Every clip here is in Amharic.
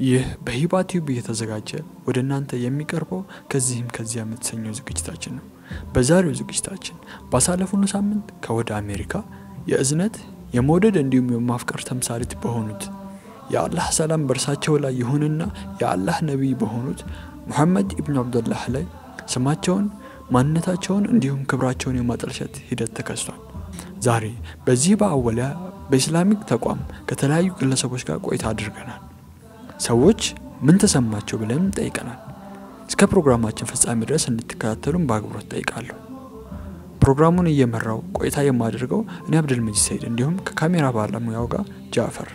ይህ በሂባ ቲዩብ እየተዘጋጀ ወደ እናንተ የሚቀርበው ከዚህም ከዚያ የምትሰኘው ዝግጅታችን ነው። በዛሬው ዝግጅታችን ባሳለፍነው ሳምንት ከወደ አሜሪካ የእዝነት የመውደድ እንዲሁም የማፍቀር ተምሳሌት በሆኑት የአላህ ሰላም በእርሳቸው ላይ ይሁንና የአላህ ነቢይ በሆኑት ሙሐመድ ኢብኑ አብዱላህ ላይ ስማቸውን ማንነታቸውን እንዲሁም ክብራቸውን የማጠልሸት ሂደት ተከስቷል። ዛሬ በዚህ በአወሊያ በኢስላሚክ ተቋም ከተለያዩ ግለሰቦች ጋር ቆይታ አድርገናል። ሰዎች ምን ተሰማቸው ብለን ጠይቀናል። እስከ ፕሮግራማችን ፍጻሜ ድረስ እንድትከታተሉን በአክብሮት ጠይቃለሁ። ፕሮግራሙን እየመራው ቆይታ የማደርገው እኔ አብድልመጂድ ሰይድ እንዲሁም ከካሜራ ባለሙያው ጋር ጃፈር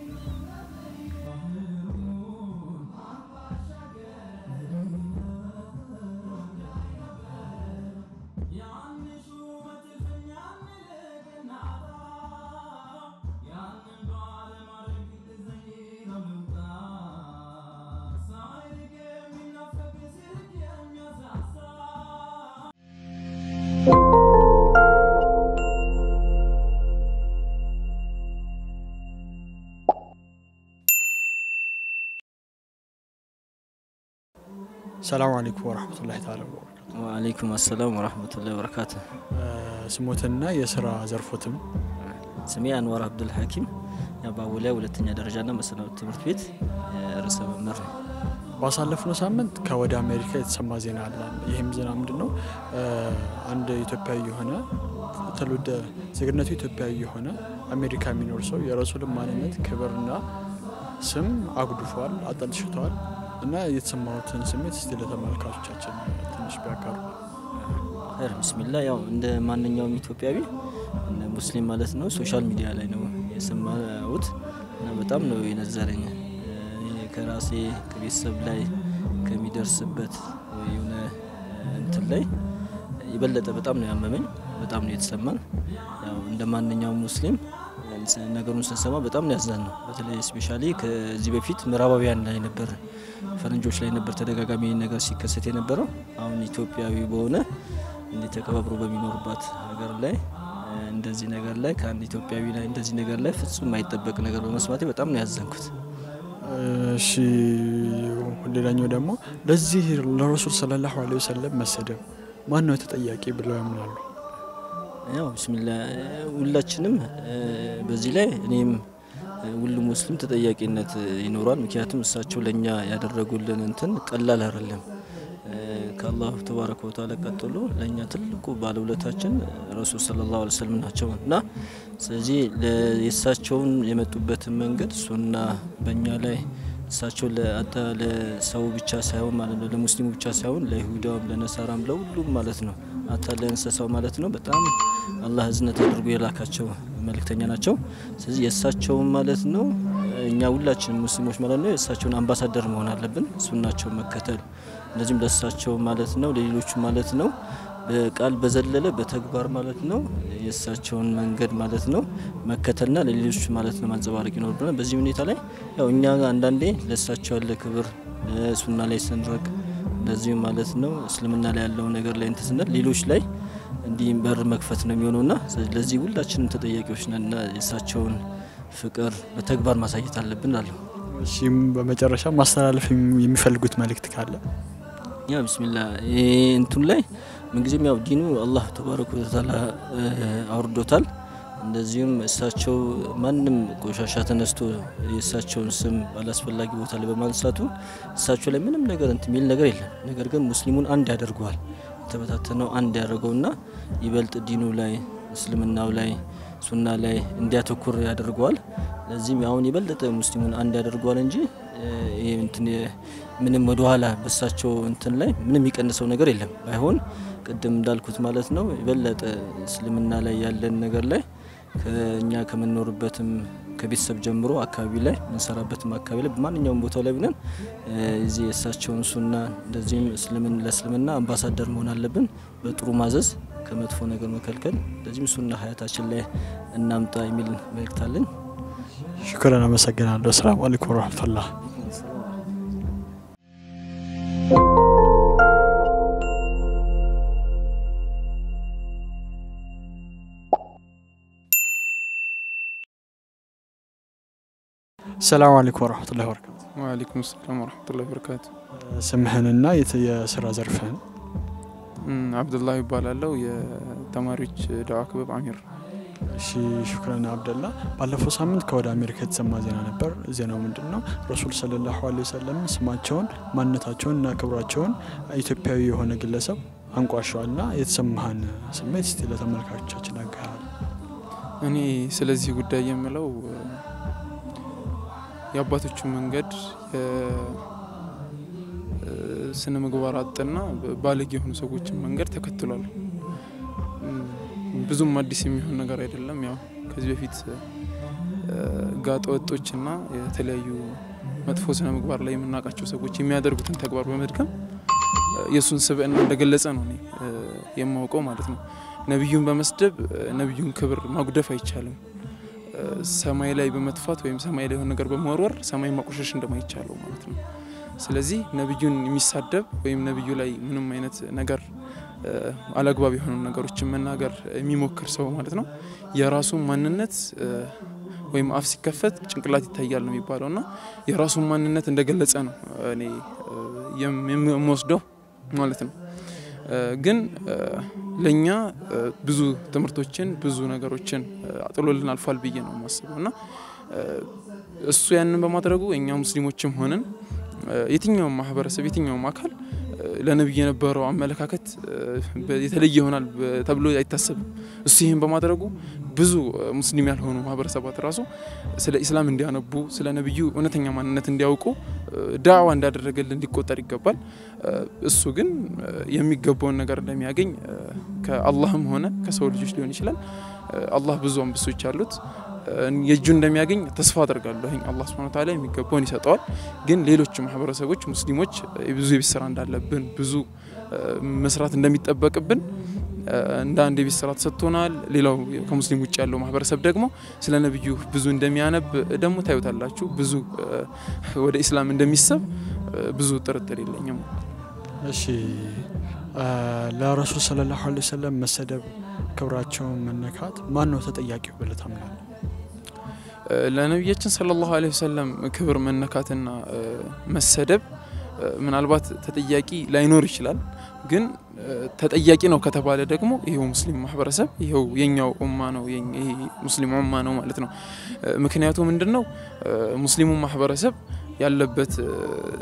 ሰላም አለይኩም ወረህመቱላሂ ተዓላ ወበረካቱ። ወአለይኩም አሰላም ወረህመቱላሂ ወበረካቱ። ስሞትና የስራ ዘርፎትም ስሜ አንዋር አብዱል ሐኪም በአወሊያ ሁለተኛ ደረጃና መሰናዶ ትምህርት ቤት ርዕሰ መምህር ነው። ባሳለፍነው ሳምንት ከወደ አሜሪካ የተሰማ ዜና አለ። ይህም ዜና ምንድን ነው? አንድ ኢትዮጵያዊ የሆነ ትውልደ ዜግነቱ ኢትዮጵያዊ የሆነ አሜሪካ የሚኖር ሰው የረሱልን ማንነት ክብርና ስም አጉድፏል፣ አጠልሽቷል እና የተሰማሁትን ስሜት እስቲ ለተመልካቾቻችን ትንሽ ቢያጋሩ። ኸይር ብስሚላ። ያው እንደ ማንኛውም ኢትዮጵያዊ እንደ ሙስሊም ማለት ነው ሶሻል ሚዲያ ላይ ነው የሰማሁት እና በጣም ነው የነዘረኝ። እኔ ከራሴ ከቤተሰብ ላይ ከሚደርስበት የሆነ እንትን ላይ የበለጠ በጣም ነው ያመመኝ፣ በጣም ነው የተሰማን። ያው እንደ ማንኛውም ሙስሊም ነገሩን ስንሰማ በጣም ነው ያዝናን ነው። በተለይ ስፔሻሊ ከዚህ በፊት ምዕራባውያን ላይ ነበር ፈረንጆች ላይ ነበር ተደጋጋሚ ነገር ሲከሰት የነበረው። አሁን ኢትዮጵያዊ በሆነ እንዲህ ተከባብሮ በሚኖርባት ሀገር ላይ እንደዚህ ነገር ላይ ከአንድ ኢትዮጵያዊ ላይ እንደዚህ ነገር ላይ ፍጹም የማይጠበቅ ነገር በመስማቴ በጣም ነው ያዘንኩት። እሺ፣ ሌላኛው ደግሞ ለዚህ ለረሱል ሰለላሁ ዐለይሂ ወሰለም መሰደብ ማን ነው ተጠያቂ ብለው ያምናሉ? ያው ብስሚላ ሁላችንም በዚህ ላይ እኔም ሁሉም ሙስሊም ተጠያቂነት ይኖሯል። ምክንያቱም እሳቸው ለእኛ ያደረጉልን እንትን ቀላል አይደለም። ከአላሁ ተባረከ ወተዓላ ቀጥሎ ለእኛ ትልቁ ባለውለታችን ረሱል ሰለላሁ ዐለይሂ ወሰለም ናቸው እና ስለዚህ የእሳቸውን የመጡበትን መንገድ እሱና በእኛ ላይ እሳቸው ለአታ ለሰው ብቻ ሳይሆን ማለት ነው ለሙስሊሙ ብቻ ሳይሆን ለይሁዳውም ለነሳራም ለሁሉም ማለት ነው አታ ለእንስሳው ማለት ነው በጣም አላህ እዝነት አድርጎ የላካቸው መልእክተኛ ናቸው። ስለዚህ የእሳቸውን ማለት ነው እኛ ሁላችንም ሙስሊሞች ማለት ነው የእሳቸውን አምባሳደር መሆን አለብን፣ ሱናቸውን መከተል እንደዚሁም ለእሳቸው ማለት ነው ለሌሎቹ ማለት ነው በቃል በዘለለ በተግባር ማለት ነው የእሳቸውን መንገድ ማለት ነው መከተልና ለሌሎች ማለት ነው ማንጸባረቅ ይኖርብናል። በዚህ ሁኔታ ላይ ያው እኛ አንዳንዴ ለእሳቸው ያለ ክብር ሱና ላይ ስንረግ እንደዚሁም ማለት ነው እስልምና ላይ ያለው ነገር ላይ እንትን ስንል ሌሎች ላይ እንዲህ በር መክፈት ነው የሚሆነውና ለዚህ ሁላችንም ተጠያቂዎች ነንና የእሳቸውን ፍቅር በተግባር ማሳየት አለብን አለሁ። እሺም በመጨረሻ ማስተላለፍ የሚፈልጉት መልእክት ካለ ያ ብስሚላ እንቱን ላይ ምንጊዜም ያው ዲኑ አላህ ተባረከ ወተዓላ አውርዶታል። እንደዚሁም እሳቸው ማንም ቆሻሻ ተነስቶ የእሳቸውን ስም ባላስፈላጊ ቦታ ላይ በማንሳቱ እሳቸው ላይ ምንም ነገር እንትን የሚል ነገር የለም። ነገር ግን ሙስሊሙን አንድ ያደርገዋል። የተበታተነው አንድ ያደርገውና ይበልጥ ዲኑ ላይ እስልምናው ላይ ሱና ላይ እንዲያተኩር ያደርገዋል። ለዚህም አሁን የበለጠ ሙስሊሙን አንድ ያደርገዋል እንጂ ምንም ወደኋላ በሳቸው እንትን ላይ ምንም የሚቀንሰው ነገር የለም። ባይሆን ቅድም እንዳልኩት ማለት ነው የበለጠ እስልምና ላይ ያለን ነገር ላይ ከእኛ ከምንኖርበትም ከቤተሰብ ጀምሮ አካባቢ ላይ የምንሰራበትም አካባቢ ላይ በማንኛውም ቦታ ላይ ብለን እዚህ የእሳቸውን ሱና እንደዚህም ለእስልምና አምባሳደር መሆን አለብን። በጥሩ ማዘዝ፣ ከመጥፎ ነገር መከልከል፣ እንደዚህም ሱና ሀያታችን ላይ እናምጣ የሚል መልእክት አለን። ሽክረን፣ አመሰግናለሁ። ሰላም አለይኩም ወረህመቱላህ። ሰላም አለይኩም ወረህመቱላሂ ወበረካቱ። ወአለይኩም ሰላም ወረህመቱላሂ ወበረካቱ። ስምህንና የት- የስራ ዘርፍህን? እም፣ አብዱላህ ይባላለው የተማሪዎች ዳዋ ክበብ አሚር። እሺ ሹክረን አብደላ። ባለፈው ሳምንት ከወደ አሜሪካ የተሰማ ዜና ነበር። ዜናው ምንድን ነው? ረሱል ሰለላሁ ዐለይሂ ወሰለም ስማቸውን፣ ማንነታቸውን እና ክብራቸውን ኢትዮጵያዊ የሆነ ግለሰብ አንቋሸዋል ና የተሰማህን ስሜት እስቲ ለተመልካቾቻችን አጋራል። እኔ ስለዚህ ጉዳይ የምለው እ፣ የአባቶቹ መንገድ ስነ ምግባር አጥና ባለጌ የሆኑ ሰዎችን መንገድ ተከትሏል። እም፣ ብዙም አዲስ የሚሆን ነገር አይደለም። ያው ከዚህ በፊት እ፣ ጋጠ ወጦችና የተለያዩ መጥፎ ስነ ምግባር ላይ የምናውቃቸው ሰዎች የሚያደርጉትን ተግባር በመድገም እ፣ የእሱን ስብዕና እንደገለጸ ነው እኔ እ፣ የማውቀው ማለት ነው። ነቢዩን በመስደብ እ፣ ነቢዩን ክብር ማጉደፍ አይቻልም። እ፣ ሰማይ ላይ በመጥፋት ወይም ሰማይ ላይ የሆነ ነገር በመወርወር ሰማይ ማቆሸሽ እንደማይቻለው ማለት ነው። ስለዚህ ነቢዩን የሚሳደብ ወይም ነቢዩ ላይ ምንም አይነት ነገር እ፣ አላግባብ የሆኑ ነገሮችን መናገር የሚሞክር ሰው ማለት ነው የራሱን ማንነት እ፣ ወይም አፍ ሲከፈት ጭንቅላት ይታያል ነው የሚባለው እና የራሱን ማንነት እንደገለጸ ነው እኔ እ፣ የም- የምወስደው ማለት ነው። እ፣ ግን እ፣ ለእኛ እ፣ ብዙ ትምህርቶችን ብዙ ነገሮችን እ፣ አጥሎልን አልፏል ብዬ ነው የማስበው እና እ፣ እሱ ያንን በማድረጉ እኛ ሙስሊሞችም ሆንን እ፣ የትኛውም ማህበረሰብ የትኛውም አካል እ፣ ለነቢዩ የነበረው አመለካከት እ፣ በ- የተለየ ይሆናል በ- ተብሎ አይታሰብም። እሱ ይህን በማድረጉ ብዙ እ፣ ሙስሊም ያልሆኑ ማህበረሰባት ራሱ ስለ ኢስላም እንዲያነቡ ስለ ነቢዩ እውነተኛ ማንነት እንዲያውቁ እ፣ ዳዕዋ እንዳደረገልን ሊቆጠር ይገባል። እ፣ እሱ ግን እ፣ የሚገባውን ነገር እንደሚያገኝ እ፣ ከአላህም ሆነ ከሰው ልጆች ሊሆን ይችላል እ፣ አላህ ብዙ አንበሶች አሉት እ፣ የእጁ እንደሚያገኝ ተስፋ አደርጋለሁ። አላህ ሱብሓነሁ ወተዓላ የሚገባውን ይሰጠዋል። ግን ሌሎች ማህበረሰቦች ሙስሊሞች እ፣ ብዙ የቤት ስራ እንዳለብን ብዙ እ፣ መስራት እንደሚጠበቅብን እ፣ እንደ አንድ የቤት ስራ ተሰጥቶናል። ሌላው ከሙስሊም ውጭ ያለው ማህበረሰብ ደግሞ ስለ ነቢዩ ብዙ እንደሚያነብ ደግሞ ታዩታላችሁ። ብዙ እ፣ ወደ ኢስላም እንደሚሰብ እ፣ ብዙ ጥርጥር የለኝም። እሺ አ፣ ለረሱል ሰለላሁ ዐለይሂ ወሰለም መሰደብ፣ ክብራቸውን መነካት ማን ነው ተጠያቂው ብለህ ታምናለህ? እ፣ ለነቢያችን ሰለላሁ ዐለይሂ ወሰለም ክብር መነካትና እ፣ መሰደብ እ፣ ምናልባት ተጠያቂ ላይኖር ይችላል። ግን እ፣ ተጠያቂ ነው ከተባለ ደግሞ ይሄው ሙስሊም ማህበረሰብ ይሄው የኛው ኡማ ነው የኝ- ይሄ ሙስሊም ኡማ ነው ማለት ነው። እ፣ ምክንያቱ ምንድን ነው? እ፣ ሙስሊሙ ማህበረሰብ ያለበት እ፣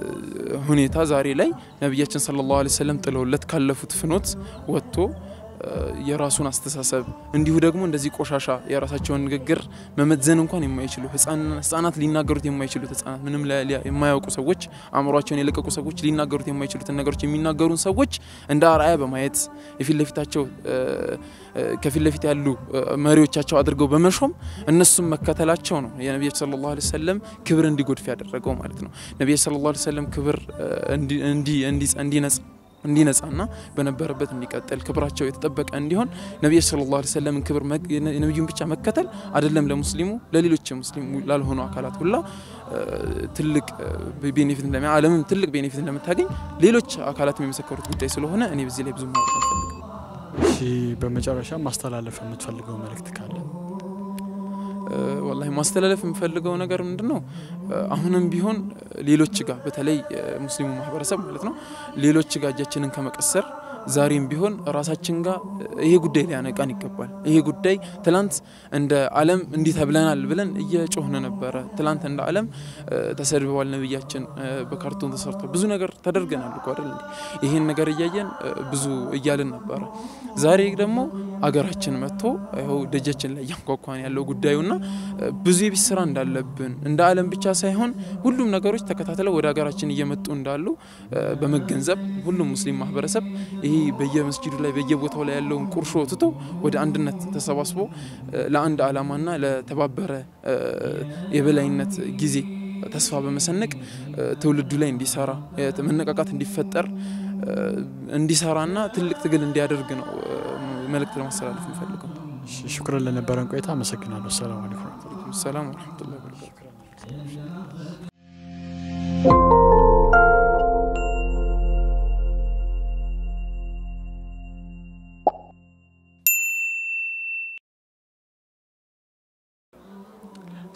ሁኔታ ዛሬ ላይ ነቢያችን ሰለላሁ ዐለይሂ ወሰለም ጥለውለት ካለፉት ፍኖት ወጥቶ እ፣ የራሱን አስተሳሰብ እንዲሁ ደግሞ እንደዚህ ቆሻሻ የራሳቸውን ንግግር መመዘን እንኳን የማይችሉ ህጻን- ህጻናት ሊናገሩት የማይችሉት ህጻናት ምንም ላ- ሊያ- የማያውቁ ሰዎች አእምሯቸውን የለቀቁ ሰዎች ሊናገሩት የማይችሉትን ነገሮች የሚናገሩን ሰዎች እንደ አርአያ በማየት የፊት ለፊታቸው እ፣ እ፣ ከፊት ለፊት ያሉ እ፣ መሪዎቻቸው አድርገው በመሾም እነሱም መከተላቸው ነው የነቢያችን ሰለላሁ ዐለይሂ ወሰለም ክብር እንዲጎድፍ ያደረገው ማለት ነው። ነቢያችን ሰለላሁ ዐለይሂ ወሰለም ክብር እ፣ እንዲ- እንዲ- እንዲ- እንዲነጻ እንዲነጻና በነበረበት እንዲቀጥል ክብራቸው የተጠበቀ እንዲሆን ነቢያችን ሰለላሁ ዐለይሂ ወሰለምን ክብር መግ- የነ- የነቢዩን ብቻ መከተል አይደለም ለሙስሊሙ ለሌሎች ሙስሊሙ ላልሆኑ አካላት ሁላ እ፣ ትልቅ እ፣ ቤኔፊት እንደሚ ዓለምም ትልቅ ቤኔፊት እንደምታገኝ ሌሎች አካላት የመሰከሩት ጉዳይ ስለሆነ እኔ በዚህ ላይ ብዙ ማውራት አልፈልግም። እሺ በመጨረሻ ማስተላለፍ የምትፈልገው መልእክት ካለ? እ፣ ወላሂ ማስተላለፍ የምፈልገው ነገር ምንድን ነው? እ፣ አሁንም ቢሆን እ፣ ሌሎች ጋር በተለይ እ፣ ሙስሊሙ ማህበረሰብ ማለት ነው ሌሎች ጋር እጃችንን ከመቀሰር ዛሬም ቢሆን ራሳችን ጋር እ፣ ይሄ ጉዳይ ሊያነቃን ይገባል። ይሄ ጉዳይ ትላንት እንደ ዓለም እንዲህ ተብለናል ብለን እየጮህን ነበረ። ትላንት እንደ ዓለም እ፣ ተሰድበዋል ነብያችን፣ እ፣ በካርቶን ተሰርቷል፣ ብዙ ነገር ተደርገናል እኮ አይደል እንዴ? ይህን ነገር እያየን እ፣ ብዙ እያልን ነበረ። ዛሬ ደግሞ አገራችን መጥቶ ይኸው ደጃችን ላይ እያንኳኳን ያለው ጉዳዩና እ፣ ብዙ የቤት ስራ እንዳለብን እንደ ዓለም ብቻ ሳይሆን ሁሉም ነገሮች ተከታትለው ወደ ሀገራችን እየመጡ እንዳሉ እ፣ በመገንዘብ ሁሉም ሙስሊም ማህበረሰብ ይሄ በየመስጂዱ ላይ በየቦታው ላይ ያለውን ቁርሾ ትቶ ወደ አንድነት ተሰባስቦ እ፣ ለአንድ ዓላማና ለተባበረ እ፣ የበላይነት ጊዜ ተስፋ በመሰነቅ እ፣ ትውልዱ ላይ እንዲሰራ የ- መነቃቃት እንዲፈጠር እ፣ እንዲሰራና ትልቅ ትግል እንዲያደርግ ነው እ፣ መልእክት ለማስተላለፍ የምፈልገው። እሺ ሹክረን ለነበረን ቆይታ አመሰግናለሁ። ሰላም አለይኩም። ሰላም ወረሕመቱላሂ ወበረካቱ።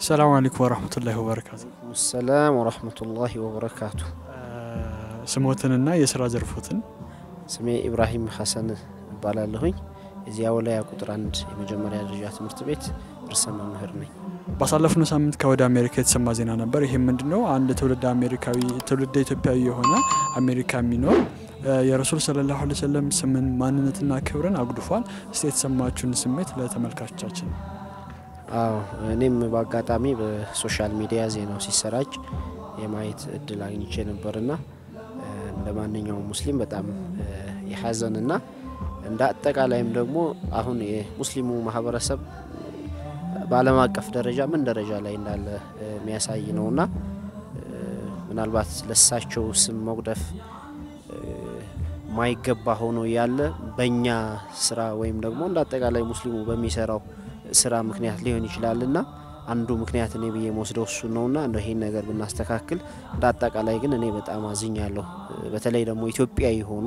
ሰላም አለይኩም ወራህመቱላሂ ወበረካቱ። ሰላም ወረህመቱላሂ ወበረካቱ። ስሞትንና የስራ ዘርፎትን ስሜ ኢብራሂም ሀሰን እባላለሁኝ። እዚያ ወላያ ቁጥር አንድ የመጀመሪያ ደረጃ ትምህርት ቤት ርዕሰ መምህር ነኝ። ባሳለፍነው ሳምንት ከወደ አሜሪካ የተሰማ ዜና ነበር። ይሄም ምንድን ነው? አንድ ትውልድ አሜሪካዊ ትውልድ ኢትዮጵያዊ የሆነ አሜሪካ የሚኖር የረሱል ሰለላሁ ዐለይሂ ወሰለም ስምን ማንነትና ክብርን አጉድፏል። እስቲ የተሰማችሁን ስሜት ለተመልካቾቻችን አዎ እኔም በአጋጣሚ በሶሻል ሚዲያ ዜናው ሲሰራጭ የማየት እድል አግኝቼ ነበርና እንደ ማንኛውም ሙስሊም በጣም የሀዘንና እንደ አጠቃላይም ደግሞ አሁን የሙስሊሙ ማህበረሰብ በዓለም አቀፍ ደረጃ ምን ደረጃ ላይ እንዳለ የሚያሳይ ነውና ምናልባት ለሳቸው ስም መጉደፍ ማይገባ ሆኖ ያለ በእኛ ስራ ወይም ደግሞ እንደ አጠቃላይ ሙስሊሙ በሚሰራው ስራ ምክንያት ሊሆን ይችላልና አንዱ ምክንያት እኔ ብዬ መወስደው እሱ ነውና እንደ ይሄን ነገር ብናስተካክል እንደ አጠቃላይ ግን እኔ በጣም አዝኛለሁ። በተለይ ደግሞ ኢትዮጵያዊ ሆኖ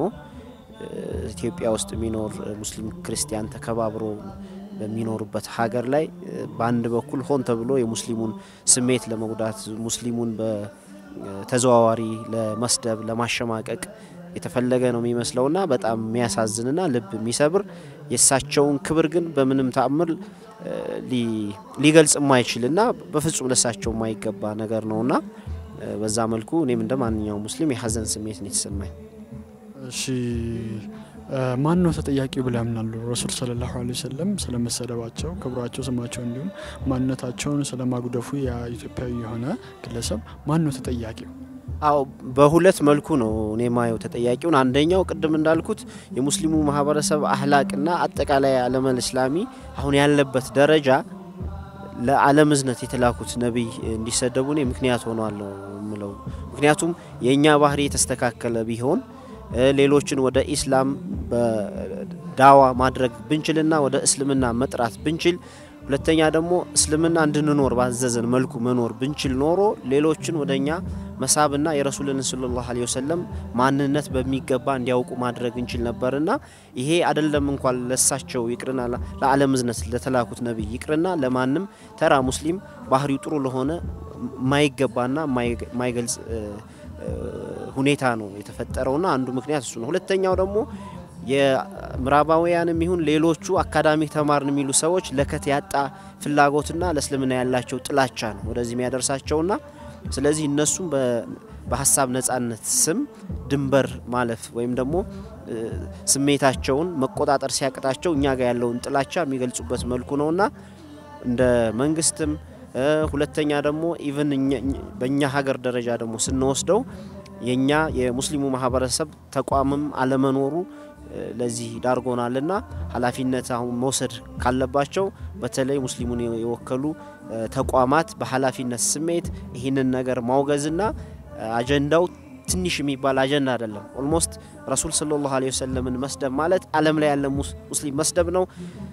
ኢትዮጵያ ውስጥ የሚኖር ሙስሊም ክርስቲያን ተከባብሮ በሚኖርበት ሀገር ላይ በአንድ በኩል ሆን ተብሎ የሙስሊሙን ስሜት ለመጉዳት ሙስሊሙን በተዘዋዋሪ ለመስደብ ለማሸማቀቅ የተፈለገ ነው የሚመስለውና በጣም የሚያሳዝንና ልብ የሚሰብር የእሳቸውን ክብር ግን በምንም ተአምር ሊገልጽ የማይችልና በፍጹም ለሳቸው የማይገባ ነገር ነውና በዛ መልኩ እኔም እንደ ማንኛውም ሙስሊም የሀዘን ስሜት ነው የተሰማኝ። እሺ ማን ነው ተጠያቂው ብለው ያምናሉ? ረሱል ሰለላሁ ዐለይሂ ወሰለም ስለመሰደባቸው ክብራቸው፣ ስማቸው እንዲሁም ማንነታቸውን ስለማጉደፉ የኢትዮጵያዊ የሆነ ግለሰብ ማን ነው ተጠያቂው? አዎ በሁለት መልኩ ነው እኔ ማየው ተጠያቂውን። አንደኛው ቅድም እንዳልኩት የሙስሊሙ ማህበረሰብ አህላቅና አጠቃላይ ዓለመል እስላሚ አሁን ያለበት ደረጃ ለዓለም እዝነት የተላኩት ነቢይ እንዲሰደቡ እኔ ምክንያት ሆኗል ነው የምለው። ምክንያቱም የእኛ ባህሪ የተስተካከለ ቢሆን ሌሎችን ወደ ኢስላም በዳዋ ማድረግ ብንችልና ወደ እስልምና መጥራት ብንችል ሁለተኛ ደግሞ እስልምና እንድንኖር ባዘዘን መልኩ መኖር ብንችል ኖሮ ሌሎችን ወደ እኛ መሳብና የረሱልን ሰለላሁ ዐለይሂ ወሰለም ማንነት በሚገባ እንዲያውቁ ማድረግ እንችል ነበርና ይሄ አይደለም እንኳን ለሳቸው ይቅርና ለዓለም እዝነት ለተላኩት ነቢይ ይቅርና ለማንም ተራ ሙስሊም ባህሪው ጥሩ ለሆነ ማይገባና ማይገልጽ ሁኔታ ነው የተፈጠረውና አንዱ ምክንያት እሱ ነው። ሁለተኛው ደግሞ የምዕራባውያንም ይሁን ሌሎቹ አካዳሚክ ተማርን የሚሉ ሰዎች ለከት ያጣ ፍላጎትና ለእስልምና ያላቸው ጥላቻ ነው ወደዚህ የሚያደርሳቸውና ስለዚህ እነሱም በሀሳብ ነጻነት ስም ድንበር ማለፍ ወይም ደግሞ ስሜታቸውን መቆጣጠር ሲያቅታቸው እኛ ጋር ያለውን ጥላቻ የሚገልጹበት መልኩ ነውና እንደ መንግስትም ሁለተኛ ደግሞ ኢቨን በእኛ ሀገር ደረጃ ደግሞ ስንወስደው የኛ የሙስሊሙ ማህበረሰብ ተቋምም አለመኖሩ ለዚህ ዳርጎናልና ኃላፊነት አሁን መውሰድ ካለባቸው በተለይ ሙስሊሙን የወከሉ ተቋማት በኃላፊነት ስሜት ይህንን ነገር ማውገዝና አጀንዳው ትንሽ የሚባል አጀንዳ አይደለም። ኦልሞስት ረሱል ሰለላሁ ዐለይሂ ወሰለምን መስደብ ማለት ዓለም ላይ ያለ ሙስሊም መስደብ ነው።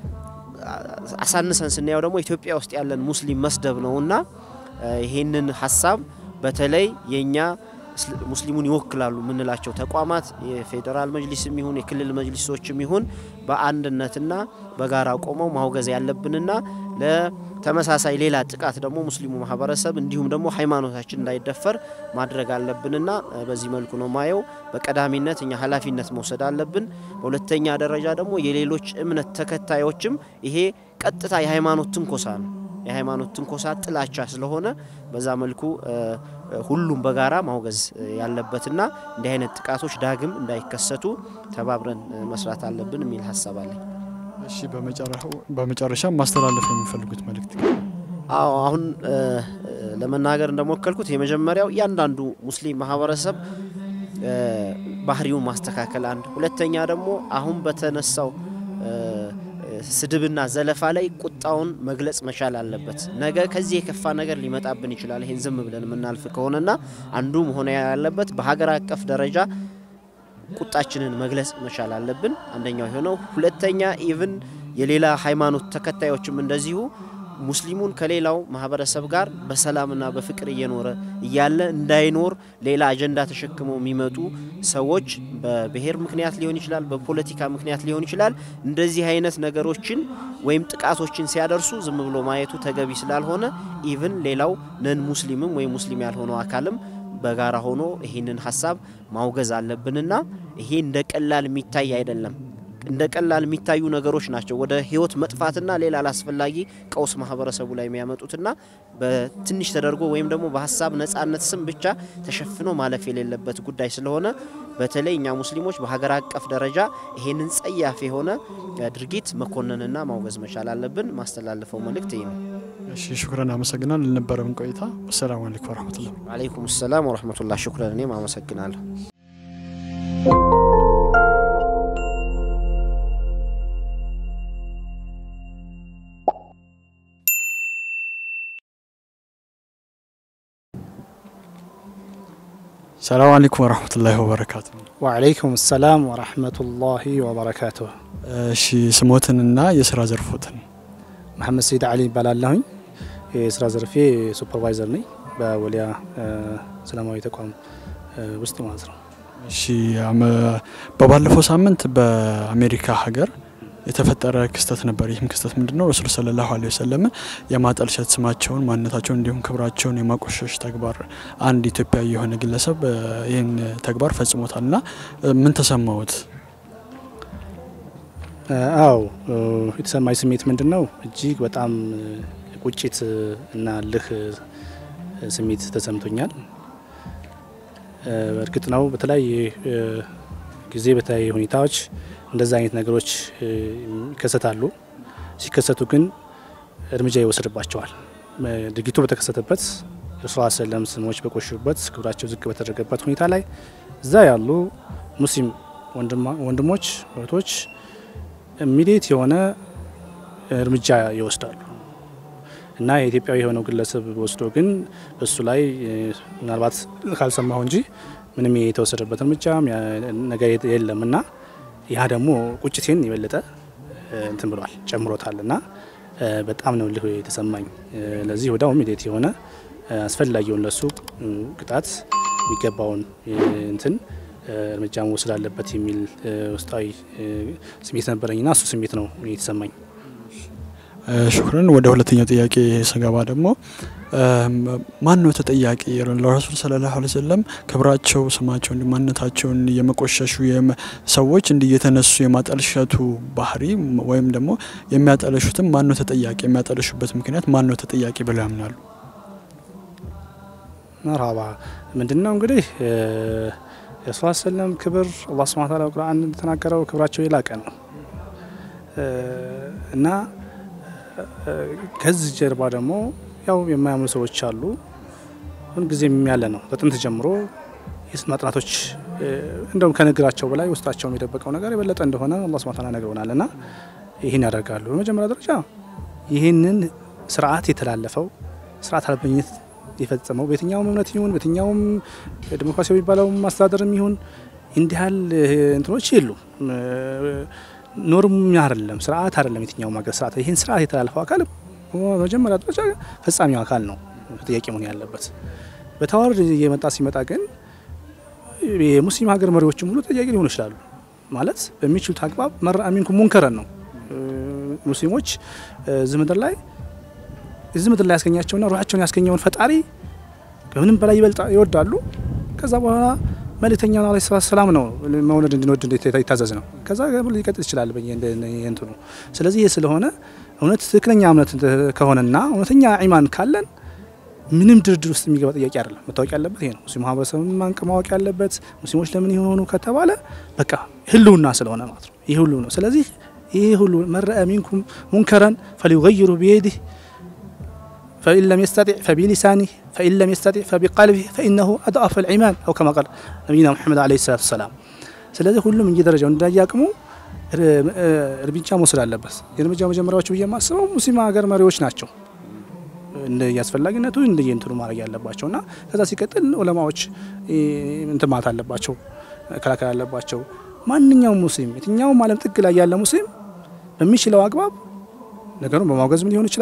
አሳንሰን ስናየው ደግሞ ኢትዮጵያ ውስጥ ያለን ሙስሊም መስደብ ነው እና ይህንን ሀሳብ በተለይ የእኛ ሙስሊሙን ይወክላሉ የምንላቸው ተቋማት የፌዴራል መጅሊስም ይሁን የክልል መጅሊሶችም ይሁን በአንድነትና በጋራ ቆመው ማውገዝ ያለብንና ለተመሳሳይ ሌላ ጥቃት ደግሞ ሙስሊሙ ማህበረሰብ እንዲሁም ደግሞ ሃይማኖታችን እንዳይደፈር ማድረግ አለብንና በዚህ መልኩ ነው ማየው። በቀዳሚነት እኛ ኃላፊነት መውሰድ አለብን። በሁለተኛ ደረጃ ደግሞ የሌሎች እምነት ተከታዮችም ይሄ ቀጥታ የሃይማኖት ትንኮሳ ነው። የሃይማኖት ትንኮሳ ጥላቻ ስለሆነ በዛ መልኩ ሁሉም በጋራ ማውገዝ ያለበትና እንዲህ አይነት ጥቃቶች ዳግም እንዳይከሰቱ ተባብረን መስራት አለብን የሚል ሀሳብ አለኝ። እሺ በመጨረሻ ማስተላለፍ የሚፈልጉት መልእክት? አዎ አሁን ለመናገር እንደሞከልኩት የመጀመሪያው እያንዳንዱ ሙስሊም ማህበረሰብ ባህሪውን ማስተካከል አንድ፣ ሁለተኛ ደግሞ አሁን በተነሳው ስድብና ዘለፋ ላይ ቁጣውን መግለጽ መቻል አለበት። ነገ ከዚህ የከፋ ነገር ሊመጣብን ይችላል። ይሄን ዝም ብለን የምናልፍ ከሆነና አንዱ መሆን ያለበት በሀገር አቀፍ ደረጃ ቁጣችንን መግለጽ መቻል አለብን። አንደኛው የሆነው ሁለተኛ ኢቭን የሌላ ሃይማኖት ተከታዮችም እንደዚሁ ሙስሊሙን ከሌላው ማህበረሰብ ጋር በሰላምና በፍቅር እየኖረ እያለ እንዳይኖር ሌላ አጀንዳ ተሸክመው የሚመጡ ሰዎች በብሔር ምክንያት ሊሆን ይችላል፣ በፖለቲካ ምክንያት ሊሆን ይችላል። እንደዚህ አይነት ነገሮችን ወይም ጥቃቶችን ሲያደርሱ ዝም ብሎ ማየቱ ተገቢ ስላልሆነ ኢቭን ሌላው ነን ሙስሊምም ወይም ሙስሊም ያልሆነው አካልም በጋራ ሆኖ ይህንን ሀሳብ ማውገዝ አለብንና ይሄ እንደ ቀላል የሚታይ አይደለም። እንደ ቀላል የሚታዩ ነገሮች ናቸው ወደ ህይወት መጥፋትና ሌላ አላስፈላጊ ቀውስ ማህበረሰቡ ላይ የሚያመጡትና በትንሽ ተደርጎ ወይም ደግሞ በሀሳብ ነጻነት ስም ብቻ ተሸፍኖ ማለፍ የሌለበት ጉዳይ ስለሆነ በተለይ እኛ ሙስሊሞች በሀገር አቀፍ ደረጃ ይሄንን ጸያፍ የሆነ ድርጊት መኮንንና ማውገዝ መቻል አለብን። ማስተላለፈው መልእክት ይህ ነው። እሺ ሹክረን አመሰግናል ለነበረን ቆይታ። ወሰላሙ አለይኩም ወረህመቱላህ። አለይኩም ሰላም ወረህመቱላህ። ሽኩረን እኔም አመሰግናለሁ። ሰላም አለይኩም ወረህመቱላሂ ወበረካቱ። ወዓለይኩም ሰላም ወረህመቱላሂ ወበረካቱ። እሺ ስሞትንና የስራ ዘርፎትን መሐመድ ሰይድ አሊ ይባላለሁኝ። የስራ ዘርፌ ሱፐርቫይዘር ነኝ በወሊያ ሰላማዊ ተቋም ውስጥ ማለት ነው። እሺ አመ- በባለፈው ሳምንት በአሜሪካ ሀገር የተፈጠረ ክስተት ነበር። ይህም ክስተት ምንድን ነው? ረሱል ሰለላሁ ዐለይሂ ወሰለም የማጠልሸት ስማቸውን፣ ማንነታቸውን እንዲሁም ክብራቸውን የማቆሸሽ ተግባር አንድ ኢትዮጵያዊ የሆነ ግለሰብ እ፣ ይህን ተግባር ፈጽሞታል እና እ፣ ምን ተሰማዎት? አዎ የተሰማኝ ስሜት ምንድን ነው? እጅግ በጣም ቁጭት እና ልህ ስሜት ተሰምቶኛል። እርግጥ ነው በተለያየ ጊዜ በተለያየ ሁኔታዎች እንደዛ አይነት ነገሮች ይከሰታሉ። ሲከሰቱ ግን እርምጃ ይወሰድባቸዋል። ድርጊቱ በተከሰተበት የረሱል ሰለም ስሞች በቆሹበት ክብራቸው ዝቅ በተደረገበት ሁኔታ ላይ እዛ ያሉ ሙስሊም ወንድሞች እህቶች ኢሚዲየት የሆነ እርምጃ ይወስዳሉ እና የኢትዮጵያዊ የሆነው ግለሰብ ወስዶ ግን እሱ ላይ ምናልባት ካልሰማሁ እንጂ ምንም የተወሰደበት እርምጃ ነገር የለም እና ያ ደግሞ ቁጭቴን የበለጠ እንትን ብሏል ጨምሮታል እና በጣም ነው ልህ የተሰማኝ። ለዚህ ወዲያው ኢሚዲየት የሆነ አስፈላጊውን ለሱ ቅጣት የሚገባውን እንትን እርምጃ መወሰድ አለበት የሚል ውስጣዊ ስሜት ነበረኝና እሱ ስሜት ነው የተሰማኝ። ሹክረን። ወደ ሁለተኛው ጥያቄ ስገባ ደግሞ ማን ነው ተጠያቂ? ለረሱል ሰለላሁ ዐለይሂ ወሰለም ክብራቸው፣ ስማቸው፣ እንዲ ማንነታቸውን የመቆሸሹ ሰዎች እንዲህ የተነሱ የማጠልሸቱ ባህሪ ወይም ደግሞ የሚያጠለሹትም ማን ነው ተጠያቂ? የሚያጠለሹበት ምክንያት ማን ነው ተጠያቂ ብለው ያምናሉ? መርሃባ ምንድን ነው እንግዲህ የረሱል ሰለም ክብር አላህ ሱብሓነሁ ወተዓላ ቁርአን እንደተናገረው ክብራቸው የላቀ ነው እና ከዚህ ጀርባ ደግሞ ያው የማያምኑ ሰዎች አሉ። ሁልጊዜም ያለ ነው። በጥንት ጀምሮ የስና ጥናቶች እንደውም ከንግራቸው በላይ ውስጣቸውም የደበቀው ነገር የበለጠ እንደሆነ አላህ ሱብሓነሁ ወተዓላ ነግረውናል እና ይህን ያደርጋሉ። በመጀመሪያ ደረጃ ይህንን ስርዓት የተላለፈው ስርዓት አልበኝነት የፈጸመው በየትኛውም እምነት ይሁን በየትኛውም ዲሞክራሲያዊ የሚባለው ማስተዳደርም ይሁን እንዲህ ያህል እንትኖች የሉም። ኖርም አይደለም ስርዓት አይደለም። የትኛውም ሀገር ስርዓት ይህን ስርዓት የተላለፈው አካል በመጀመሪያ ደረጃ ፈጻሚው አካል ነው ተጠያቂ መሆን ያለበት። በተዋረድ እየመጣ ሲመጣ ግን የሙስሊም ሀገር መሪዎችም ሁሉ ተጠያቂ ሊሆኑ ይችላሉ። ማለት በሚችሉት አግባብ መርአ ሚንኩም ሙንከረን ነው። ሙስሊሞች እዚህ ምድር ላይ እዚህ ምድር ላይ ያስገኛቸውና ሩሓቸውን ያስገኘውን ፈጣሪ ከምንም በላይ ይወዳሉ። ከዛ በኋላ መልእክተኛውን አለይሂ ሰላቱ ሰላም ነው መውለድ እንድንወድ የታዘዝ ነው። ከዛ ሊቀጥል ይችላል እንትኑ። ስለዚህ ይህ ስለሆነ እውነት ትክክለኛ እምነት ከሆነና እውነተኛ ኢማን ካለን ምንም ድርድር ውስጥ የሚገባ ጥያቄ አይደለም። መታወቅ ያለበት ይሄ ነው። ሙስሊም ማህበረሰብ ማንቅ ማወቅ ያለበት ሙስሊሞች ለምን የሆኑ ከተባለ በቃ ህልውና ስለሆነ ማለት ነው። ይህ ሁሉ ነው። ስለዚህ ይህ ሁሉ መረአ ሚንኩም ሙንከረን ፈሊዩገይሩ ቢየዲህ ፈኢን ለም የስተጢዕ ፈቢሊሳኒህ ፈኢን ለም የስተጢዕ ፈቢቀልቢህ ፈኢነሁ አድአፈ ልኢማን አው ከማ ቃል ነቢይና ሙሐመድ ዓለይሂ ሰላቱ ወሰላም። ስለዚህ ሁሉም እየደረጃው እንዳያቅሙ እርምጃ መውሰድ አለበት። የእርምጃ መጀመሪያዎቹ ብዬ የማስበው ሙስሊም ሀገር መሪዎች ናቸው እንደ አስፈላጊነቱ እንደ የእንትኑ ማድረግ ያለባቸው እና ከዛ ሲቀጥል ዑለማዎች እንትን ማለት አለባቸው፣ መከላከል አለባቸው። ማንኛውም ሙስሊም የትኛውም ዓለም ጥግ ላይ ያለ ሙስሊም በሚችለው አግባብ ነገሩን በማውገዝም ሊሆን ይችላል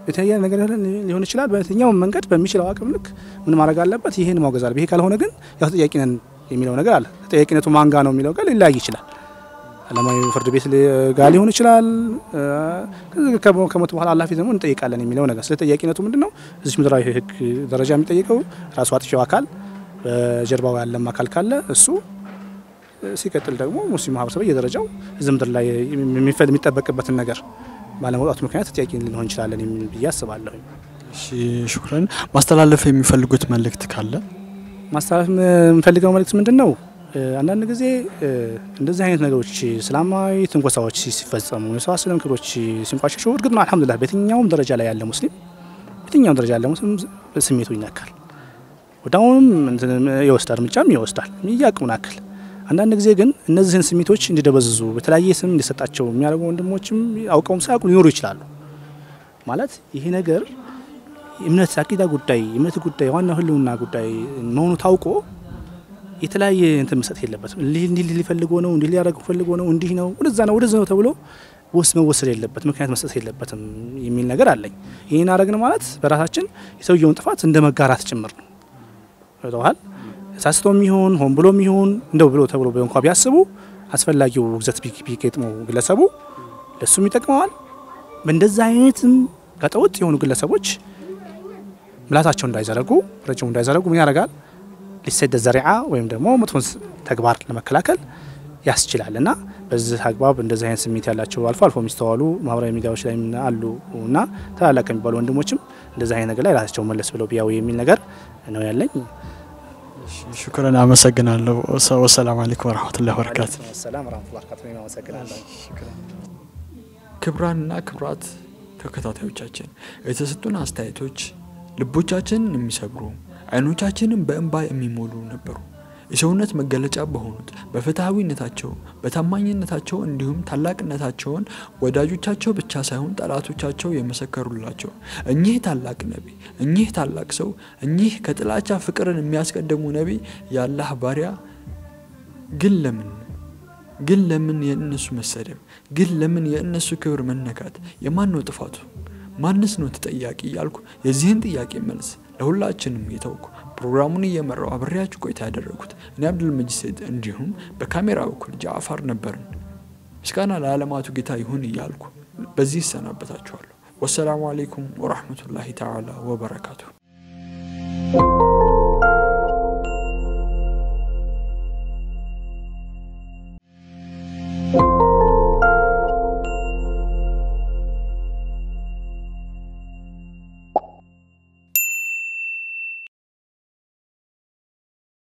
የተለያየ ነገር ሊሆን ይችላል። በየትኛውም መንገድ በሚችለው አቅም ልክ ምን ማድረግ አለበት? ይህን ማውገዝ አለበት። ይሄ ካልሆነ ግን ያው ተጠያቂ ነን የሚለው ነገር አለ። ተጠያቂነቱ ማንጋ ነው የሚለው ጋር ሊለያይ ይችላል። ዓለማዊ ፍርድ ቤት ጋር ሊሆን ይችላል። ከሞት በኋላ አላፊ ደግሞ እንጠይቃለን የሚለው ነገር ስለ ተጠያቂነቱ ምንድን ነው? እዚህ ምድራዊ ሕግ ደረጃ የሚጠይቀው ራሱ አጥፊው አካል በጀርባው ያለም አካል ካለ እሱ ሲቀጥል ደግሞ ሙስሊም ማህበረሰብ እየደረጃው እዚህ ምድር ላይ የሚጠበቅበትን ነገር ባለመውጣቱ ምክንያት ተጠያቂ ልንሆን እንችላለን የሚል ብዬ አስባለሁ። እሺ ሹክረን። ማስተላለፍ የሚፈልጉት መልእክት ካለ ማስተላለፍ የምፈልገው መልእክት ምንድን ነው? አንዳንድ ጊዜ እንደዚህ አይነት ነገሮች እስላማዊ ትንኮሳዎች ሲፈጸሙ የሰው ስለም ክብሮች ሲንቋሸሹ፣ እርግጥ ነው አልሐምዱሊላህ በየትኛውም ደረጃ ላይ ያለ ሙስሊም በየትኛውም ደረጃ ያለ ሙስሊም ስሜቱ ይነካል፣ ወዲያውኑም ይወስዳል፣ እርምጃም ይወስዳል የሚያቅሙን አክል አንዳንድ ጊዜ ግን እነዚህን ስሜቶች እንዲደበዝዙ በተለያየ ስም እንዲሰጣቸው የሚያደርጉ ወንድሞችም አውቀውም ሳያውቁ ሊኖሩ ይችላሉ። ማለት ይሄ ነገር እምነት አቂዳ ጉዳይ የእምነት ጉዳይ ዋና ህልውና ጉዳይ መሆኑ ታውቆ የተለያየ እንትን መስጠት የለበትም። እንዲህ ሊፈልጎ ነው፣ እንዲህ ሊያደርግ ፈልጎ ነው፣ እንዲህ ነው፣ ወደዛ ነው፣ ወደዛ ነው ተብሎ ውስጥ መወሰድ የለበት ምክንያት መስጠት የለበትም የሚል ነገር አለኝ። ይህን አደረግን ማለት በራሳችን የሰውየውን ጥፋት እንደ መጋራት ጭምር ነው። ተዋል ሳስቶ የሚሆን ሆን ብሎ የሚሆን እንደው ብሎ ተብሎ እንኳ ቢያስቡ አስፈላጊው ውግዘት ቢገጥመው ግለሰቡ ለሱም ይጠቅመዋል። በእንደዛ አይነትም ጋጠወጥ የሆኑ ግለሰቦች ምላሳቸው እንዳይዘረጉ ረጅሙ እንዳይዘረጉ ምን ያደርጋል? ሊሰደ ዘሪዓ ወይም ደግሞ መጥፎን ተግባር ለመከላከል ያስችላል እና በዚህ አግባብ እንደዚህ አይነት ስሜት ያላቸው አልፎ አልፎ የሚስተዋሉ ማህበራዊ ሚዲያዎች ላይ አሉ እና ታላላቅ የሚባሉ ወንድሞችም እንደዚህ አይነት ነገር ላይ ራሳቸው መለስ ብለው ቢያው የሚል ነገር ነው ያለኝ። ሹክረን፣ አመሰግናለሁ። ወሰላም አለይኩም ወረህመቱላሂ ወበረካቱ። ሰላም ረመቱላ በረካቱ። አመሰግናለሁ። ክብራንና ክብራት ተከታታዮቻችን የተሰጡን አስተያየቶች ልቦቻችንን የሚሰብሩ አይኖቻችንን በእንባ የሚሞሉ ነበሩ። የሰውነት መገለጫ በሆኑት በፍትሐዊነታቸው በታማኝነታቸው እንዲሁም ታላቅነታቸውን ወዳጆቻቸው ብቻ ሳይሆን ጠላቶቻቸው የመሰከሩላቸው እኚህ ታላቅ ነቢይ፣ እኚህ ታላቅ ሰው፣ እኚህ ከጥላቻ ፍቅርን የሚያስቀድሙ ነቢይ የአላህ ባሪያ ግን ለምን ግን ለምን የእነሱ መሰደብ ግን ለምን የእነሱ ክብር መነካት የማን ነው ጥፋቱ? ማንስ ነው ተጠያቂ? እያልኩ የዚህን ጥያቄ መልስ ለሁላችንም የተውኩ ፕሮግራሙን እየመራው አብሬያችሁ ቆይታ ያደረጉት እኔ አብዱልመጂድ ሰይድ እንዲሁም በካሜራ በኩል ጃዕፋር ነበርን። ምስጋና ለዓለማቱ ጌታ ይሁን እያልኩ በዚህ ይሰናበታችኋለሁ። ወሰላሙ አሌይኩም ወራህመቱላሂ ተዓላ ወበረካቱ።